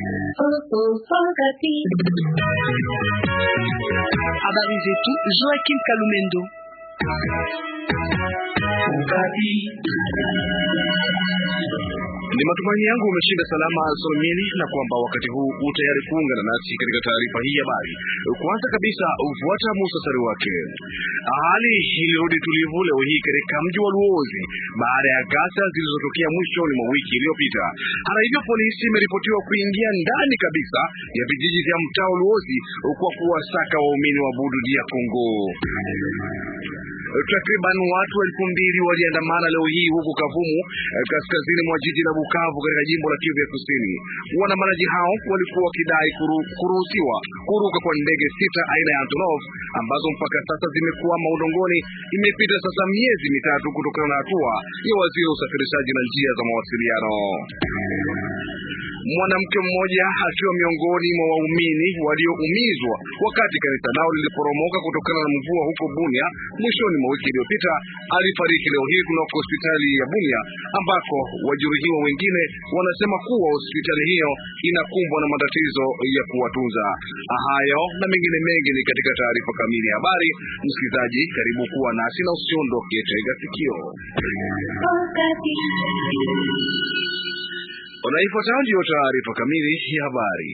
Habari zetu Joaquim Kalumendo. Ni matumaini yangu umeshinda salama salmini, na kwamba wakati huu u tayari kuungana nasi katika taarifa hii ya habari. Kwanza kabisa, ufuata muhtasari wake. Hali ilirudi tulivu leo hii katika mji wa Luozi baada ya ghasia zilizotokea mwishoni mwa wiki iliyopita. Hata hivyo, polisi imeripotiwa kuingia ndani kabisa ya vijiji vya mtaa wa Luozi kwa kuwasaka waumini wa Budu dia Kongo. Takriban watu elfu mbili waliandamana leo hii huko Kavumu, kaskazini mwa jiji la Bukavu, katika jimbo la Kivu ya Kusini. Waandamanaji hao walikuwa wakidai kuru, kuruhusiwa kuruka kwa ndege sita aina ya Antonov ambazo mpaka sasa zimekwama udongoni. Imepita sasa miezi mitatu kutokana na hatua ya waziri wa usafirishaji na njia za mawasiliano. Mwanamke mmoja akiwa miongoni mwa waumini walioumizwa wakati kanisa lao liliporomoka kutokana na mvua huko Bunia mwishoni mwa wiki iliyopita alifariki leo hii kunako hospitali ya Bunia, ambako wajeruhiwa wengine wanasema kuwa hospitali hiyo inakumbwa na matatizo ya kuwatunza. Hayo na mengine mengi ni katika taarifa kamili ya habari. Msikilizaji, karibu kuwa nasi na usiondoke, tega sikio. Unaifuatayo ndiyo taarifa kamili ya habari.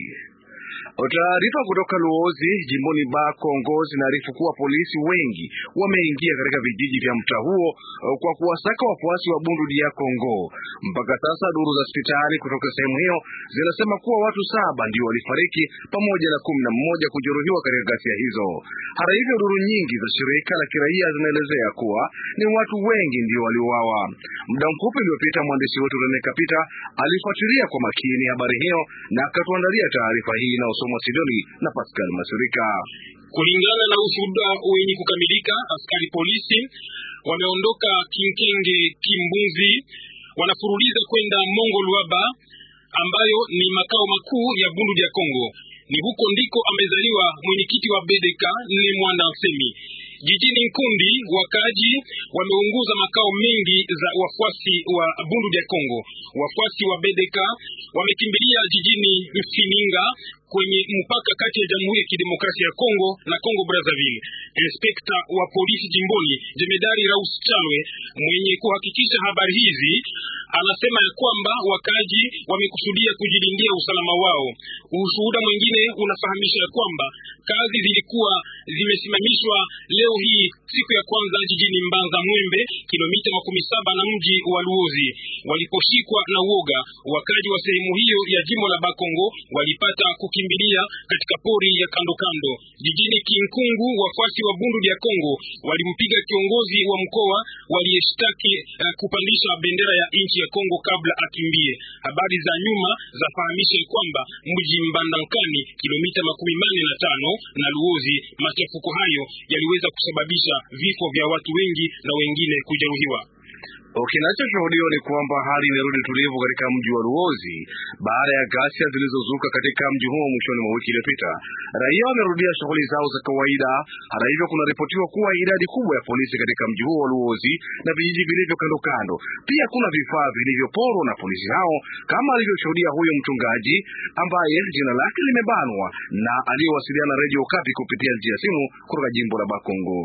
Taarifa kutoka Luozi jimboni Ba Kongo zinaarifu kuwa polisi wengi wameingia katika vijiji vya mtaa huo kwa kuwasaka wafuasi wa Bundu dia Kongo. Mpaka sasa duru za hospitali kutoka sehemu hiyo zinasema kuwa watu saba ndio walifariki pamoja na kumi na mmoja kujeruhiwa katika ghasia hizo. Hata hivyo, duru nyingi za shirika la kiraia zinaelezea kuwa ni watu wengi ndio waliuawa. Muda mfupi uliopita, mwandishi wetu Rene Kapita alifuatilia kwa makini habari hiyo na akatuandalia taarifa hii na Sidoni na Pascal Masurika. Kulingana na ushuhuda wenye kukamilika, askari polisi wameondoka Kinkenge Kimbunzi, wanafuruliza kwenda Mongo Luaba ambayo ni makao makuu ya Bundu ya Kongo. Ni huko ndiko amezaliwa mwenyekiti wa BDK ni Mwanda Nsemi. Jijini Nkundi wakaji wameunguza makao mengi za wafuasi wa Bundu ya Kongo. Wafuasi wa BDK wamekimbilia jijini Mfininga kwenye mpaka kati ya Jamhuri ya Kidemokrasia ya Kongo na Kongo Brazzaville. Inspekta wa polisi jimboni Jemedari Raus Chalwe mwenye kuhakikisha habari hizi anasema ya kwamba wakaji wamekusudia kujilindia usalama wao. Ushuhuda mwingine unafahamisha ya kwamba kazi zilikuwa zimesimamishwa leo hii siku ya kwanza jijini Mbanza Mwembe, kilomita makumi saba na mji wa Luozi. Waliposhikwa na uoga, wakaji wa sehemu hiyo ya jimbo la Bakongo walipata kukimbilia katika pori ya kando kando. Jijini Kinkungu, wafuasi wa Bundu ya Kongo walimpiga kiongozi wa mkoa waliyeshtaki uh, kupandisha bendera ya nchi ya Kongo kabla akimbie. Habari za nyuma zafahamisha kwamba mji Mbandankani, kilomita makumi manne na tano na Luozi, machafuko hayo yaliweza kusababisha vifo vya watu wengi na wengine kujeruhiwa. Kinachoshuhudiwa ni kwamba hali inarudi tulivu katika mji wa Luozi baada ya ghasia zilizozuka katika mji huo mwishoni mwa wiki iliyopita. Raia wamerudia shughuli zao za kawaida. Hata hivyo, kunaripotiwa kuwa idadi kubwa ya polisi katika mji huo wa Luozi na vijiji vilivyo kando kando. Pia kuna vifaa vilivyoporwa na polisi hao, kama alivyoshuhudia huyo mchungaji ambaye jina lake limebanwa na aliyowasiliana na Radio Okapi kupitia njia ya simu kutoka jimbo la Bakongo.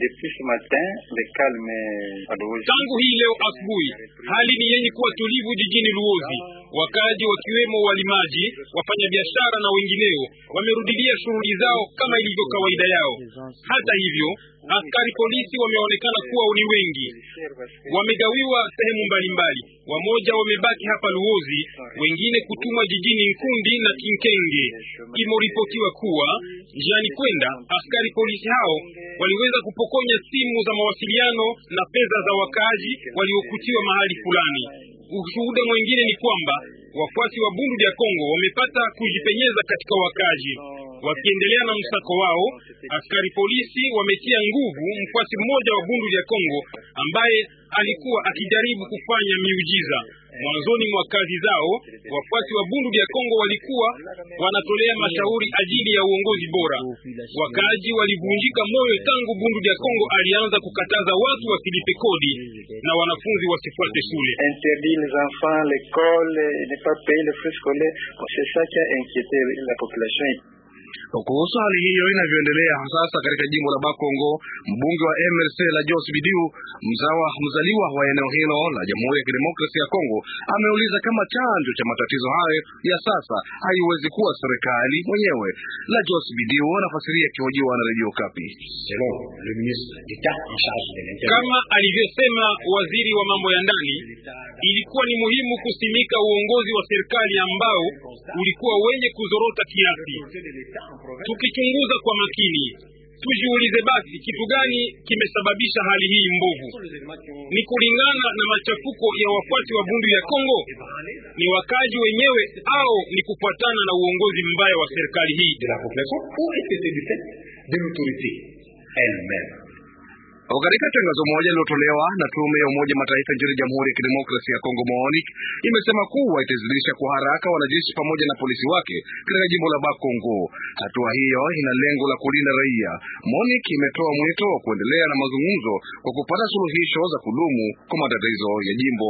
Tangu hii leo asubuhi hali ni yenye kuwa tulivu jijini Luozi. Wakazi wakiwemo walimaji, wafanyabiashara na wengineo wamerudilia shughuli zao kama ilivyo kawaida yao. Hata hivyo, askari polisi wameonekana kuwa ni wengi, wamegawiwa sehemu mbalimbali. Wamoja wamebaki hapa Luozi, wengine kutumwa jijini Nkundi na Kinkenge. Imeripotiwa kuwa njiani kwenda, askari polisi hao waliweza kupokonya simu za mawasiliano na pesa za wakaaji waliokutiwa mahali fulani. Ushuhuda mwingine ni kwamba wafuasi wa Bundu ya Kongo wamepata kujipenyeza katika wakaaji. Wakiendelea na msako wao, askari polisi wametia nguvu mfuasi mmoja wa Bundu ya Kongo ambaye alikuwa akijaribu kufanya miujiza. Mwanzoni mwa kazi zao, wafuasi wa Bundu ya Kongo walikuwa wanatolea mashauri ajili ya uongozi bora. Wakaaji walivunjika moyo tangu Bundu ya Kongo alianza kukataza watu wasilipe kodi na wanafunzi wasifuate shule. interdit les enfants l'école et ne pas payer les frais scolaires. Bon, C'est ça qui a inquiété la population. Kuhusu hali hiyo inavyoendelea sasa katika jimbo la Bakongo, mbunge wa MLC la Jos Bidiu, mzawa mzaliwa wa eneo hilo la Jamhuri ya Kidemokrasia ya Kongo, ameuliza kama chanjo cha matatizo hayo ya sasa haiwezi kuwa serikali mwenyewe. La Jos Bidiu anafasiria akihojiwa na Radio Kapi. Kama alivyosema waziri wa mambo ya ndani, ilikuwa ni muhimu kusimika uongozi wa serikali ambao ulikuwa wenye kuzorota kiasi. Tukichunguza kwa makini, tujiulize basi kitu gani kimesababisha hali hii mbovu? Ni kulingana na machafuko ya wafuasi wa Bundu ya Kongo? Ni wakaji wenyewe au ni kufuatana na uongozi mbaya wa serikali hii? Katika tangazo moja lililotolewa na tume ya Umoja Mataifa nchini Jamhuri ya Kidemokrasia ya Kongo, MONUC imesema kuwa itazidisha kwa haraka wanajeshi pamoja na polisi wake katika jimbo la Bakongo. Hatua hiyo ina lengo la kulinda raia. MONUC imetoa mwito wa kuendelea na mazungumzo kwa kupata suluhisho za kudumu kwa matatizo ya jimbo.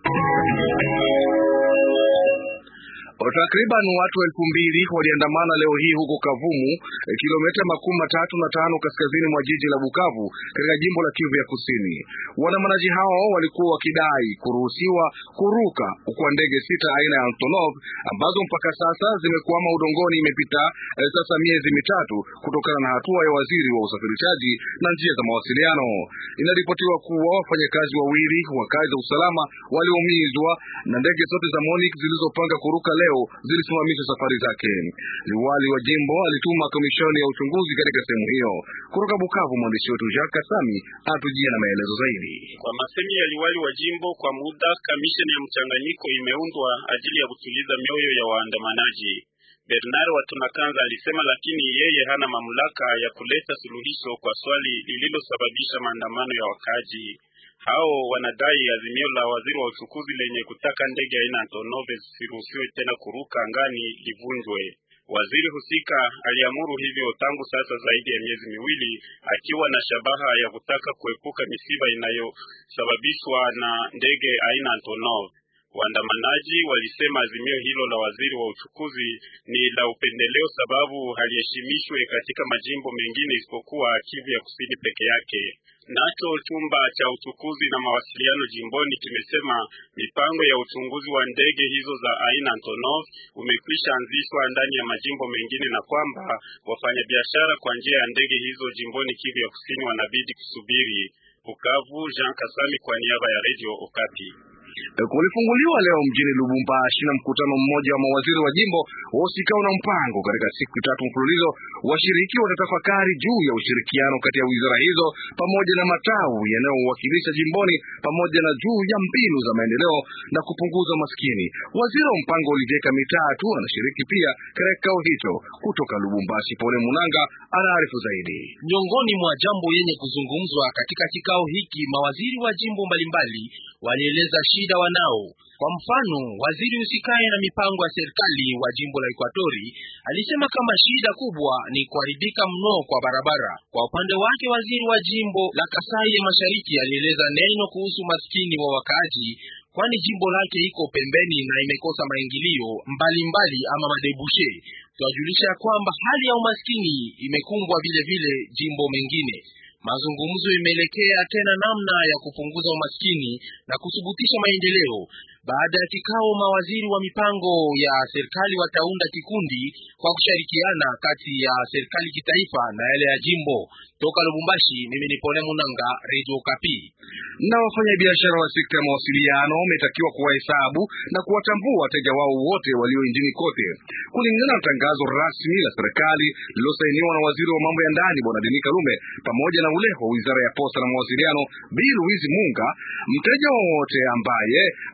Takriban watu elfu mbili waliandamana leo hii huko Kavumu, kilomita makumi matatu na tano kaskazini mwa jiji la Bukavu katika jimbo la Kivu ya Kusini. Waandamanaji hao walikuwa wakidai kuruhusiwa kuruka kwa ndege sita aina ya Antonov ambazo mpaka sasa zimekwama udongoni. Imepita eh, sasa miezi mitatu kutokana na hatua ya waziri wa usafirishaji na njia za mawasiliano. Inaripotiwa kuwa wafanyakazi wawili wa kazi za usalama waliumizwa na ndege zote za MONUC zilizopanga kuruka leo zilisimamisha safari zake. Liwali wa jimbo alituma komishoni ya uchunguzi katika sehemu hiyo. Kutoka Bukavu, mwandishi wetu Jacques Kasami anatujia na maelezo zaidi. Kwa masemi ya liwali wa jimbo, kwa muda kamisheni ya mchanganyiko imeundwa ajili ya kutuliza mioyo ya waandamanaji. Bernard Watunakanza alisema, lakini yeye hana mamlaka ya kuleta suluhisho kwa swali lililosababisha maandamano ya wakaaji hao. Wanadai azimio la waziri wa uchukuzi lenye kutaka ndege aina Antonov zisiruhusiwe tena kuruka angani livunjwe. Waziri husika aliamuru hivyo tangu sasa zaidi ya miezi miwili, akiwa na shabaha ya kutaka kuepuka misiba inayosababishwa na ndege aina Antonov. Waandamanaji walisema azimio hilo la waziri wa uchukuzi ni la upendeleo, sababu haliheshimishwe katika majimbo mengine isipokuwa Kivu ya Kusini peke yake. Nacho chumba cha uchukuzi na mawasiliano jimboni kimesema mipango ya uchunguzi wa ndege hizo za aina Antonov umekwisha anzishwa ndani ya majimbo mengine na kwamba wafanyabiashara kwa njia ya ndege hizo jimboni Kivu ya Kusini wanabidi kusubiri. Bukavu, Jean Kasami kwa niaba ya Radio Okapi. Kulifunguliwa leo mjini Lubumbashi na mkutano mmoja wa mawaziri wa jimbo wahusikao na mpango. Katika siku tatu mfululizo, washiriki watatafakari juu ya ushirikiano kati ya wizara hizo pamoja na matawi yanayowakilisha jimboni, pamoja na juu ya mbinu za maendeleo na kupunguza maskini. Waziri wa mpango Olivier mitatu anashiriki pia katika kikao hicho. Kutoka Lubumbashi, Pole Munanga anaarifu zaidi. Miongoni mwa jambo yenye kuzungumzwa katika kikao hiki, mawaziri wa jimbo mbalimbali walieleza shida wanao. Kwa mfano, waziri usikae na mipango ya serikali wa jimbo la Ekwatori alisema kama shida kubwa ni kuharibika mno kwa barabara. Kwa upande wake, waziri wa jimbo la Kasai ya Mashariki alieleza neno kuhusu maskini wa wakaaji, kwani jimbo lake iko pembeni na imekosa maingilio mbalimbali ama madebushe. Tunajulisha kwamba hali ya umaskini imekumbwa vile vile jimbo mengine. Mazungumzo imeelekea tena namna ya kupunguza umaskini na kuthubutisha maendeleo. Baada ya kikao, mawaziri wa mipango ya serikali wataunda kikundi kwa kushirikiana kati ya serikali kitaifa na yale ya jimbo. Toka Lubumbashi, mimi ni Pole Munanga, Radio Kapi. Na wafanyabiashara wa sekta ya mawasiliano wametakiwa kuwahesabu na kuwatambua wateja wao wote walio nchini kote, kulingana na tangazo rasmi la serikali lililosainiwa na waziri wa mambo ya ndani Bwana Denis Kalume pamoja na ule wa wizara ya posta na mawasiliano Bi Louise Munga. Mteja wowote ambaye atajuli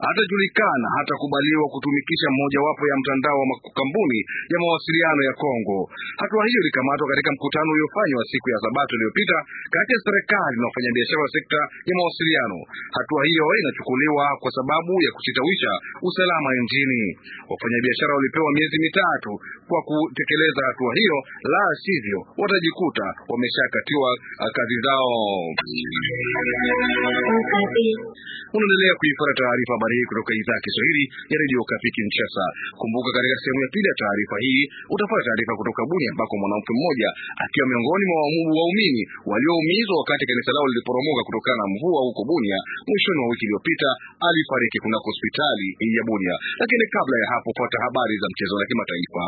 hajajulikana hata kubaliwa kutumikisha mmojawapo ya mtandao wa makampuni ya mawasiliano ya Kongo. Hatua hiyo ilikamatwa katika mkutano uliofanywa siku ya Sabato iliyopita kati ya serikali na wafanyabiashara wa sekta ya mawasiliano. Hatua hiyo inachukuliwa kwa sababu ya kusitawisha usalama nchini. Wafanyabiashara walipewa miezi mitatu kwa kutekeleza hatua hiyo, la sivyo watajikuta wameshakatiwa kazi zao. Unaendelea kuifuata taarifa habari hii kutoka idhaa ya Kiswahili ya redio Okapi Kinshasa. Kumbuka, katika sehemu ya pili ya taarifa hii utapata taarifa kutoka Bunia ambako mwanamke mmoja akiwa miongoni mwa waumini walioumizwa wakati kanisa lao liliporomoka kutokana na mvua huko Bunia mwishoni mwa wiki iliyopita alifariki kunako hospitali ya Bunia. Lakini kabla ya hapo, fuata habari za mchezo na kimataifa.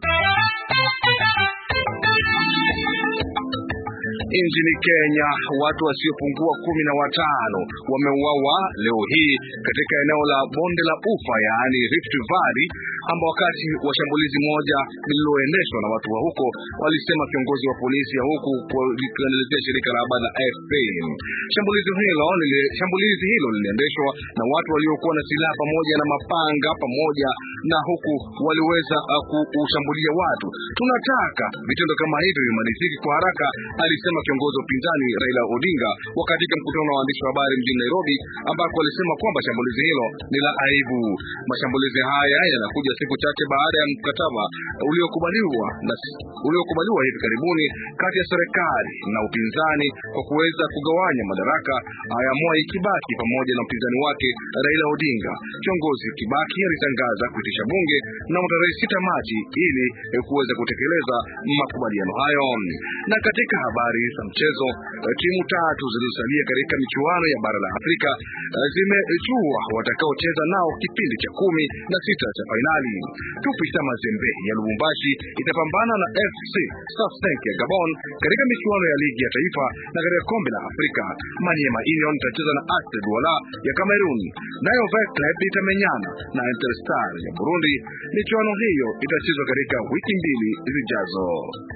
Nchini Kenya watu wasiopungua kumi na watano wameuawa leo hii katika eneo la bonde la Ufa, yaani Rift Valley, ambao wakati wa shambulizi moja lililoendeshwa na watu wa huko, walisema kiongozi wa polisi ya huku kuelezea shirika la habari la AFP. Shambulizi hilo shambulizi hilo liliendeshwa na watu waliokuwa na silaha pamoja na mapanga pamoja na huku waliweza uh, kushambulia watu. Tunataka vitendo kama hivyo vimalizike kwa haraka, alisema kiongozi wa upinzani Raila Odinga wakati wa mkutano wa waandishi wa habari mjini Nairobi, ambako alisema kwamba shambulizi hilo ni la aibu. Mashambulizi haya yanakuja siku chache baada ya mkataba uliokubaliwa na uliokubaliwa hivi karibuni kati ya serikali na upinzani kwa kuweza kugawanya madaraka ya Mwai Kibaki pamoja na mpinzani wake Raila Odinga. Kiongozi Kibaki alitangaza kuitisha bunge mnamo tarehe sita Machi ili kuweza kutekeleza makubaliano hayo. Na katika habari za mchezo, timu tatu zilizosalia katika michuano ya bara la Afrika zimejua watakaocheza nao kipindi cha kumi na sita cha fainali. Tupisa Mazembe ya Lubumbashi itapambana na FC Safsenk ya Gabon katika michuano ya ligi ya taifa na katika kombe la Afrika. Maniema Union itacheza na Stade Douala ya Cameroon, nayo Veclub itamenyana na Interstar ya Burundi. Michuano hiyo itachezwa katika wiki mbili zijazo.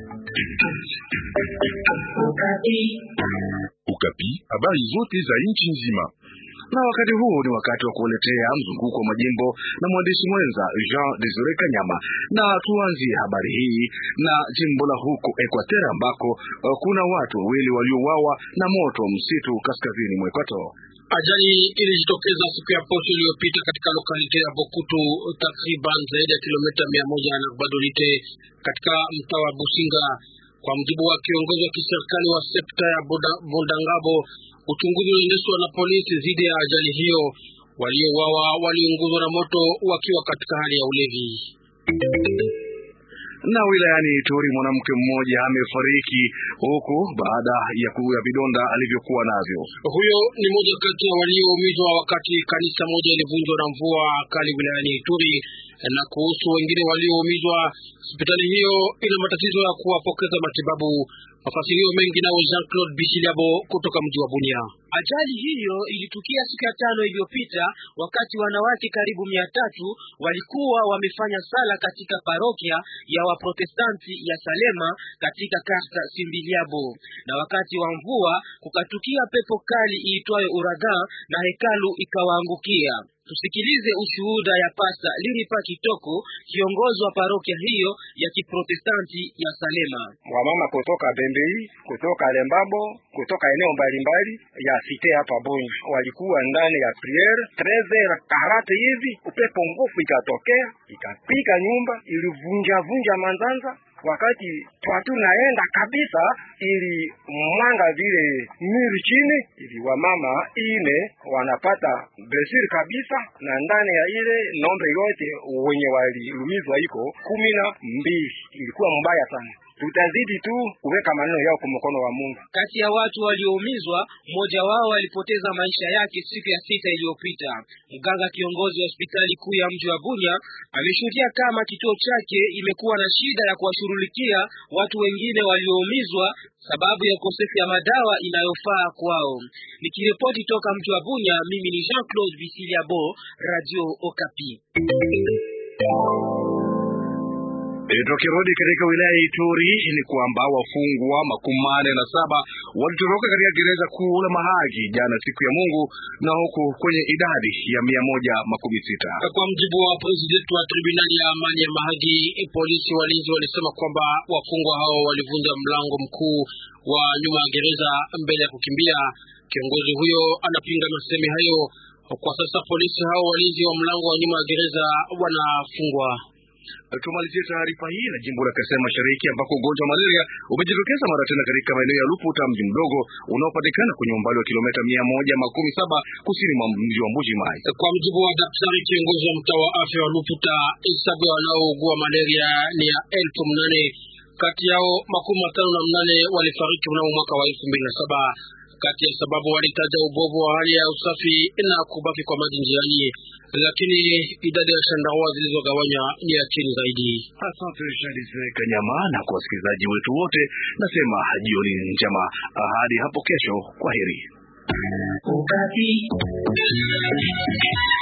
Ukapi, habari zote za nchi nzima. Na wakati huu ni wakati wa kuletea mzunguko wa majimbo na mwandishi mwenza Jean Desire Kanyama, na tuanzie habari hii na jimbo la huko Equateur ambako uh, kuna watu wawili waliouawa na moto wa msitu kaskazini mwa Equateur. Ajali ilijitokeza siku ya posho iliyopita katika lokalite ya Bokutu, takriban zaidi ya kilomita mia moja na Badolite katika mtaa wa Businga. Kwa mjibu wa kiongozi wa kiserikali wa sekta ya Bondangabo, uchunguzi uliendeshwa na polisi dhidi ya ajali hiyo. Waliouawa waliunguzwa na moto wakiwa katika hali ya ulevi. Na wilayani Ituri mwanamke mmoja amefariki huku baada ya kuya vidonda alivyokuwa navyo. Huyo ni moja kati ya walioumizwa wakati kanisa moja ilivunjwa na mvua kali wilayani Ituri. Na kuhusu wengine walioumizwa, hospitali hiyo ina matatizo ya kuwapokeza matibabu. Mafasirio mengi nao Jean Claude Bishiliabo kutoka mji wa Bunia. Ajali hiyo ilitukia siku ya tano iliyopita wakati wanawake karibu mia tatu walikuwa wamefanya sala katika parokia ya Waprotestanti ya Salema katika karta Simbiliabo, na wakati wa mvua kukatukia pepo kali iitwayo uragan na hekalu ikawaangukia. Tusikilize ushuhuda ya Pasta Liripa Kitoko, kiongozi wa parokia hiyo ya Kiprotestanti ya Salema. Wamama kutoka Bembei, kutoka Lembabo, kutoka eneo mbalimbali ya site hapa Bunya walikuwa ndani ya priere 13h40 hivi, upepo nguvu ikatokea ikapiga nyumba, ilivunja vunja manzanza wakati twatu naenda kabisa, ili mwanga vile miri chini, ili wamama ine wanapata blessure kabisa, na ndani ya ile nombre yote wenye walilumizwa iko kumi na mbili. Ilikuwa mbaya sana. Tutazidi tu kuweka maneno yao kwa mkono wa Mungu. Kati ya watu walioumizwa, mmoja wao alipoteza maisha yake siku ya sita iliyopita. Mganga kiongozi wa hospitali kuu ya mji wa Bunya ameshuhudia kama kituo chake imekuwa na shida ya kuwashughulikia watu wengine walioumizwa sababu ya ukosefu ya madawa inayofaa kwao. Nikiripoti toka mji wa Bunya, mimi ni Jean Claude Bisiliabo, Radio Okapi. Tukirudi katika wilaya ya Ituri ni kwamba wafungwa makumi manne na saba walitoroka katika gereza kuu la Mahagi jana siku ya Mungu na huku kwenye idadi ya mia moja makumi sita. Kwa mjibu wa presidenti wa tribunali ya amani ya Mahagi, polisi walinzi walisema kwamba wafungwa hao walivunja mlango mkuu wa nyuma ya gereza mbele ya kukimbia. Kiongozi huyo anapinga masemi hayo. Kwa sasa polisi hao walinzi wa mlango wa nyuma ya gereza wanafungwa. Tumalizie taarifa hii na jimbo la Kasai Mashariki ambako ugonjwa wa malaria umejitokeza mara tena katika maeneo ya Luputa, mji mdogo unaopatikana kwenye umbali wa kilomita mia moja makumi saba kusini mwa mji wa Mbuji Mai. Kwa mjibu wa daktari kiongozi wa mtaa wa afya wa Luputa, hesabu ya wanaougua malaria ni ya elfu mnane kati yao makumi matano na mnane walifariki mnamo mwaka wa elfu mbili na saba. Kati ya sababu walitaja ubovu wa hali ya usafi na kubaki kwa maji njiani, lakini idadi ya shandarua zilizogawanywa ni ya chini zaidi. Asante Shadize Kanyama, na kwa wasikilizaji wetu wote nasema jioni njema hadi hapo kesho. Kwa heri.